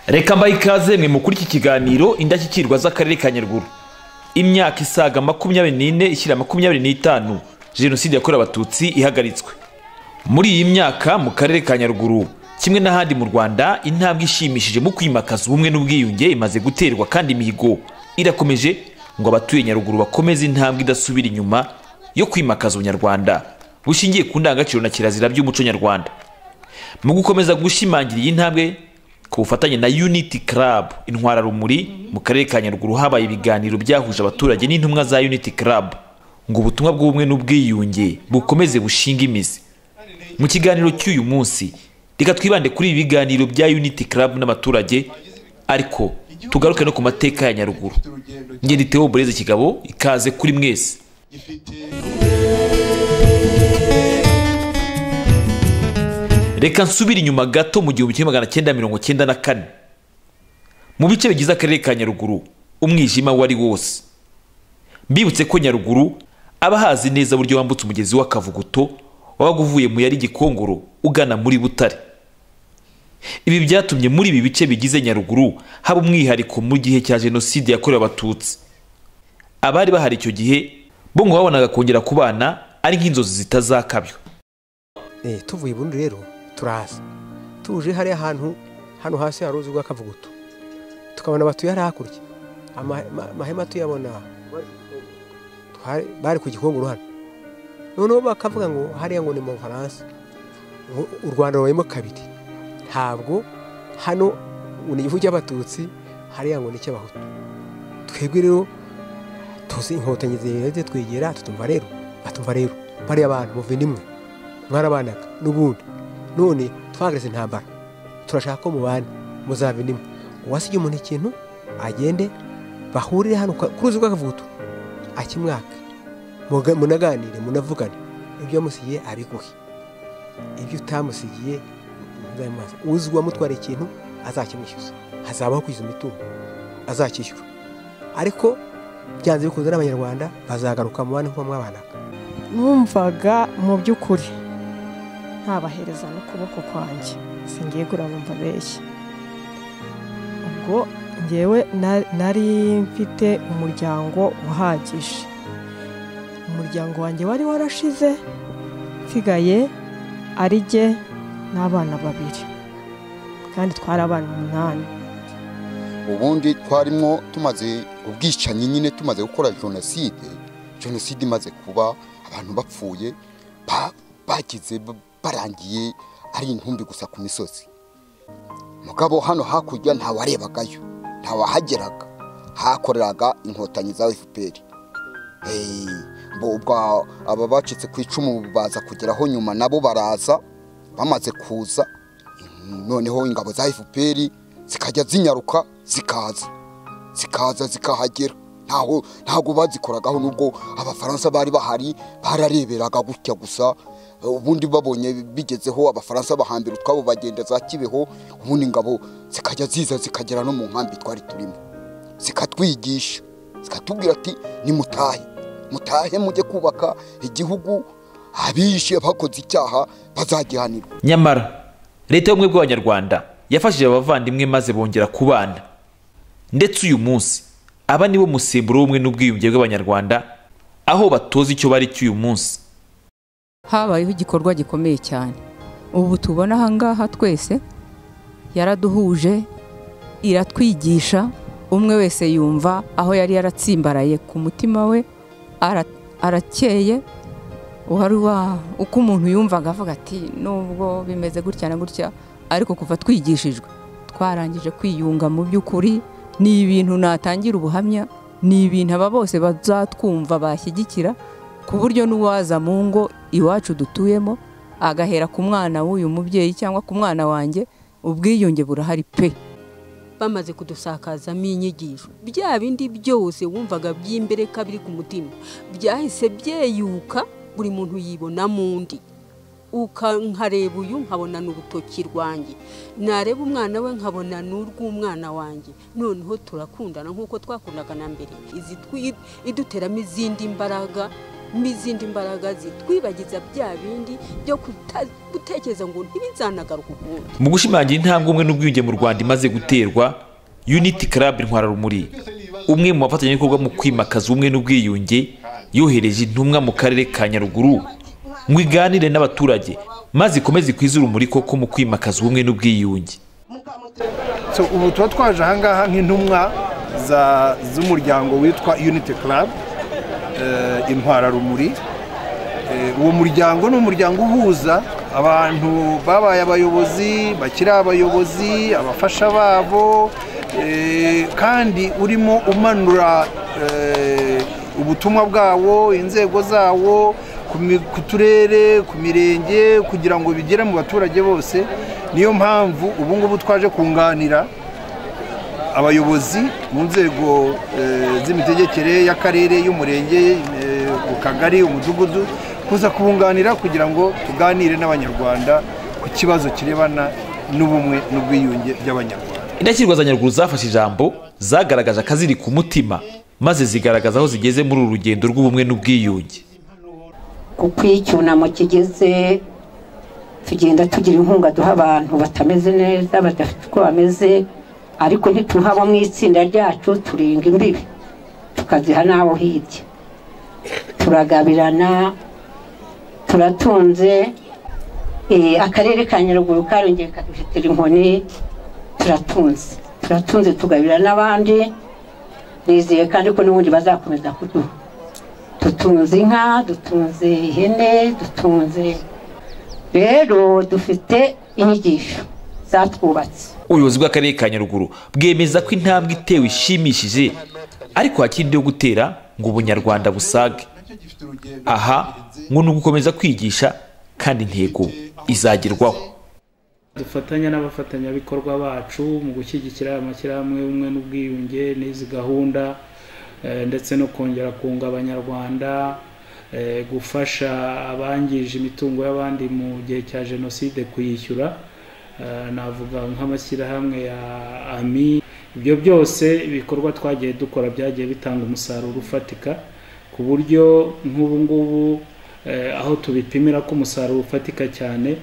reka mbaye ikaze mwe mukuri iki kiganiro indashyikirwa z'akarere ka nyaruguru imyaka isaga makumyabiri n'ine ishyira makumyabiri n'itanu jenoside yakorewe abatutsi ihagaritswe muri iyi myaka mu karere ka nyaruguru kimwe n'ahandi mu rwanda intambwe ishimishije mu kwimakaza ubumwe n'ubwiyunge imaze guterwa kandi imihigo irakomeje ngo abatuye nyaruguru bakomeze intambwe idasubira inyuma yo kwimakaza ubunyarwanda bushingiye ku ndangagaciro na kirazira by'umuco nyarwanda mu gukomeza gushimangira iyi ntambwe ku bufatanye na unity club intwararumuri mu karere ka nyaruguru habaye ibiganiro byahuje abaturage n'intumwa za unity club ngo ubutumwa bw'ubumwe n'ubwiyunge bukomeze bushinga imizi mu kiganiro cy'uyu munsi reka twibande kuri ibi biganiro bya unity club n'abaturage ariko tugaruke no ku mateka ya nyaruguru ngende Theo Boreze kigabo ikaze kuri mwese reka nsubire inyuma gato mu gihumbi kimwe magana cyenda mirongo cyenda na kane mu bice bigize akarere ka nyaruguru umwijima wari wose mbibutse ko nyaruguru aba ahazi neza uburyo wambutse umugezi w'akavuguto wabaga uvuye mu yari gikongoro ugana muri butare ibi byatumye muri ibi bice bigize nyaruguru haba umwihariko mu gihe cya jenoside yakorewe abatutsi abari bahari icyo gihe bo ngo babonaga kongera kubana ari nk'inzozi zitazakabyo Eh, tuvuye i burundi rero turaza tuje hariya hantu hano hasi hari uruzi rw'akavuguto tukabona batuye hariya hakurya Ama- ma- amahema tuyabona Twari- bari ku gikongoro hano noneho bakavuga ngo hariya ngo ni mu bufaransa ngo u rwanda rubayemo kabiri ntabwo hano ngo ni igihugu cy'abatutsi hariya ngo ni icy'abahutu twebwe rero tuzi inkotanyi zirere twegera tutumva rero batumva rero bariya bantu muve nimwe mwarabanaga n'ubundi none twagaragaza intambara turashaka ko mubana muzaba indimwe uwasigiye umuntu ikintu agende bahurire hano ku ruzi rw'akavuto akimwaka muga- munaganire munavuganire ibyo yamusigiye abiguhe ibyo utamusigiye nzabimubaze. uzi uwamutwara ikintu azakimwishyuza hazabaho kwishyuza imitungo azakishyura ariko byanze bikunze n'abanyarwanda bazagaruka mubane nk'uko mwabanaga numvaga mu by'ukuri ntabahereza n'ukuboko kwanjye singiye kurabumva benshi ubwo ngewe na- nari mfite umuryango uhagije umuryango wanjye wari warashize nsigaye ari jye n'abana babiri kandi twari abana umunani ubundi twarimo tumaze ubwicanyi nyine tumaze gukora jenoside jenoside imaze kuba abantu bapfuye ba- bagize ba- barangiye ari intumbi gusa ku misozi mugabo hano hakurya ntawarebagayo ntawahageraga hakoreraga inkotanyi za fpr Eh, bo- ubwo aba bacitse ku icumu baza kugeraho nyuma nabo baraza bamaze kuza noneho ingabo za fpr zikajya zinyaruka zikaza zikaza zikahagera ntaho ntago bazikoragaho nubwo abafaransa bari bahari barareberaga gutya gusa Eh, ubundi babonye bigezeho abafaransa bahambira utwabo bagenda za kibeho ubundi ingabo zikajya ziza zikagera no mu nkambi twari turimo zikatwigisha zikatubwira ati nimutahe mutahe mujye kubaka igihugu abishe bakoze icyaha bazagihanirwa nyamara leta y'ubumwe bw'abanyarwanda yafashije abavandimwe maze bongera kubana ndetse uyu munsi aba nibo musemburo w'ubumwe n'ubwiyunge bw'abanyarwanda aho batoza icyo bari cy'uyu munsi habayeho igikorwa gikomeye cyane ubu tubona ahangaha twese yaraduhuje iratwigisha umwe wese yumva aho yari yaratsimbaraye ku mutima we ara- arakeye wari wa uko umuntu yumvaga avuga ati nubwo bimeze gutya na gutya ariko kuva twigishijwe twarangije kwiyunga mu by'ukuri ni ibintu natangira ubuhamya ni ibintu aba bose bazatwumva bashyigikira ku buryo n'uwaza mu ngo iwacu dutuyemo agahera ku mwana w'uyu mubyeyi cyangwa ku mwana wanjye ubwiyunge burahari pe bamaze kudusakazamo inyigisho bya bindi byose wumvaga by'imbereka biri ku mutima byahise byeyuka buri muntu yibona mu undi Uka- nkareba uyu nkabona ni urutoki rwanjye nareba umwana we nkabona ni urw'umwana wanjye noneho turakundana nk'uko twakundaga na mbere Izi twi- iduteramo izindi mbaraga n'izindi mbaraga zitwibagiza bya bindi byo kuta- gutekereza ngo ntibizanagaruka ukundi mu gushimangira intambwe umwe n'ubwiyunge mu rwanda imaze guterwa unity club rumuri umwe mu bafatanyabikorwa mu kwimakaza ubumwe n'ubwiyunge yohereje intumwa mu karere ka nyaruguru ngo iganire n'abaturage maze ikomeze ikwize urumuri koko mu kwimakaza ubumwe n'ubwiyunge So, ubu tuba twaje ahangaha nk'intumwa za- z'umuryango witwa unity club eh, intwararumuri Eh, uwo muryango ni umuryango uhuza abantu babaye abayobozi bakiri abayobozi abafasha babo eh, kandi urimo umanura eh, ubutumwa bwawo inzego zawo ku mi- ku turere ku mirenge kugira ngo bigere mu baturage bose niyo mpamvu ubu ngubu twaje kunganira abayobozi mu nzego eh, z'imitegekere y'akarere y'umurenge eh, ku kagari umudugudu kuza kubunganira kugira ngo tuganire n'abanyarwanda ku kibazo kirebana n'ubumwe n'ubwiyunge by'abanyarwanda indashyikirwa za nyaruguru zafashe ijambo zagaragaje akaziri ku mutima maze zigaragaza aho zigeze muri uru rugendo rw'ubumwe n'ubwiyunge kuko iyo icyunamo kigeze tugenda tugira inkunga duha abantu batameze neza badafite uko bameze ariko ntituhaba mu itsinda ryacu turinga imbibi tukaziha n'abo hirya turagabirana turatunze Eh, akarere ka nyaruguru karongeye kaduhetera inkoni turatunze turatunze tugabira n'abandi nizeye kandi ko n'ubundi bazakomeza kuduha dutunze inka dutunze ihene dutunze rero dufite inyigisho zatwubatse ubuyobozi bw'akarere ka nyaruguru bwemeza ko intambwe itewe ishimishije ariko hakindi yo gutera ngo ubunyarwanda busage aha ngo ni ugukomeza kwigisha kandi intego izagerwaho dufatanya n'abafatanyabikorwa bacu mu gushyigikira aya mashyirahamwe y'ubumwe n'ubwiyunge n'izi gahunda eh, ndetse no kongera kunga abanyarwanda eh, gufasha abangije imitungo y'abandi mu gihe cya jenoside kuyishyura Eh, navuga nk'amashyirahamwe ya ami ibyo byose ibikorwa twagiye dukora byagiye bitanga umusaruro ufatika ku buryo nk'ubu ngubu eh, aho tubipimira ko umusaruro ufatika cyane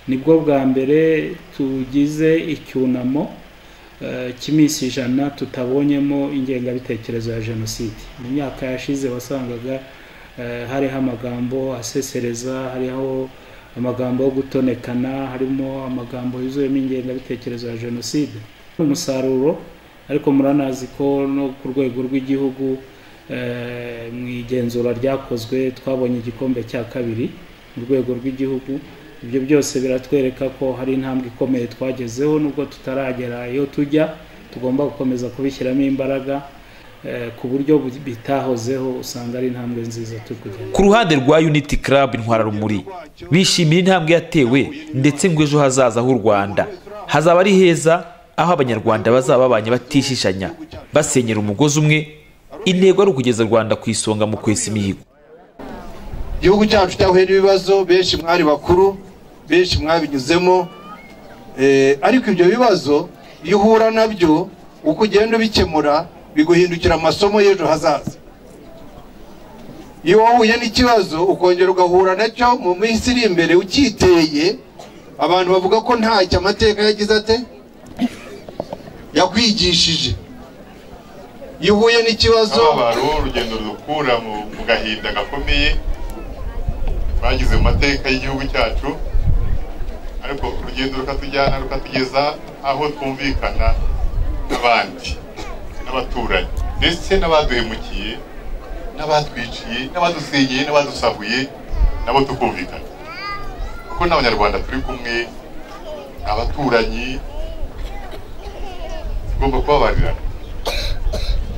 nibwo bwa mbere tugize icyunamo eh, cy'iminsi ijana tutabonyemo ingengabitekerezo ya jenoside mu myaka yashize wasangaga eh, hariho amagambo asesereza hariho amagambo yo gutonekana harimo amagambo yuzuyemo ingengabitekerezo ya jenoside umusaruro ariko muranazi ko no ku rwego rw'igihugu eh, mu igenzura ryakozwe twabonye igikombe cya kabiri mu rwego rw'igihugu ibyo byose biratwereka ko hari intambwe ikomeye twagezeho nubwo tutaragera iyo tujya tugomba gukomeza kubishyiramo imbaraga eh, ku buryo bu- bitahozeho usanga ari intambwe nziza turi kugenda ku ruhande rwa unity club intwararumuri bishimira intambwe yatewe ndetse ngo ejo hazaza h'u rwanda hazaba ari heza aho abanyarwanda bazaba babanye batishishanya basenyera umugozi umwe intego ari ukugeza u rwanda ku isonga mu kwesa imihigo igihugu cyacu cyahura ibibazo benshi mwari bakuru benshi mwabinyuzemo Eh, ariko ibyo bibazo iyo uhura nabyo uko ugenda ubikemura biguhindukira amasomo y'ejo hazaza iyo wahuye n'ikibazo ukongera ugahura nacyo mu minsi iri imbere ucyiteye abantu bavuga ko ntacyo amateka yagize ate yakwigishije iyo uhuye n'ikibazo ababaro urugendo rudukura mu mu gahinda gakomeye twagize mu mateka y'igihugu cyacu ariko urugendo rukatujyana rukatugeza aho twumvikana n'abandi n'abaturanyi ndetse n'abaduhemukiye n'abatwiciye n'abadusenyeye n'abadusahuye nabo tukumvikana kuko n'abanyarwanda turi kumwe ni abaturanyi tugomba kubabarirana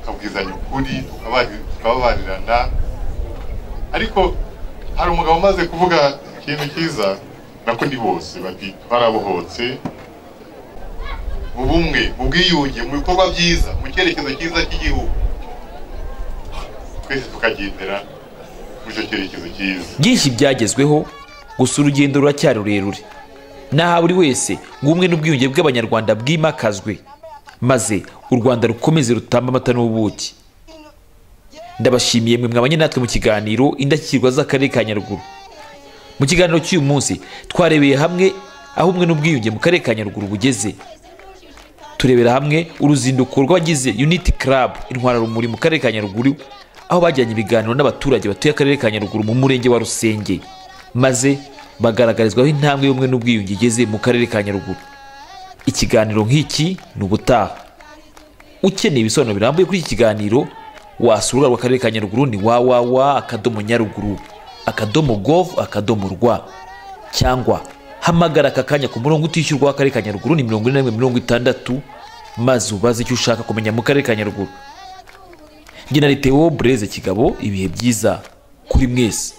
tukabwizanya ukuri tukabari- tukababarirana ariko hari umugabo umaze kuvuga ikintu cyiza nako ni bose bati twarabohotse mu bumwe mu bwiyunge mu bikorwa byiza mu cyerekezo cyiza cy'igihugu twese tukagendera muri icyo cyerekezo cyiza byinshi byagezweho gusa urugendo ruracyari rurerure naha buri wese ngo ubumwe n'ubwiyunge bw'abanyarwanda bwimakazwe maze u rwanda rukomeze rutambe amata n'ubuki ndabashimiye mwe mwabanye natwe mu kiganiro indashyikirwa z'akarere ka nyaruguru mu kiganiro cy'uyu munsi twarebeye hamwe aho umwe n'ubwiyunge mu karere ka nyaruguru bugeze turebera hamwe uruzinduko rw'abagize unity club intwara rumuri mu karere ka nyaruguru aho bajyanye ibiganiro n'abaturage batuye akarere ka nyaruguru mu murenge wa rusenge maze bagaragarizwaho intambwe y'ubumwe n'ubwiyunge igeze mu karere ka nyaruguru ikiganiro nk'iki ni ubutaha ukeneye ibisobanuro birambuye kuri iki kiganiro wasura urubuga rw'akarere ka nyaruguru ni wawawa akadomo nyaruguru akadomo gov akadomo rwa cyangwa hamagara aka kanya ku murongo utishyurwa w'akarere ka nyaruguru ni mirongo ine na rimwe mirongo itandatu maze ubaze icyo ushaka kumenya mu karere ka nyaruguru genera tewo bureze kigabo ibihe byiza kuri mwese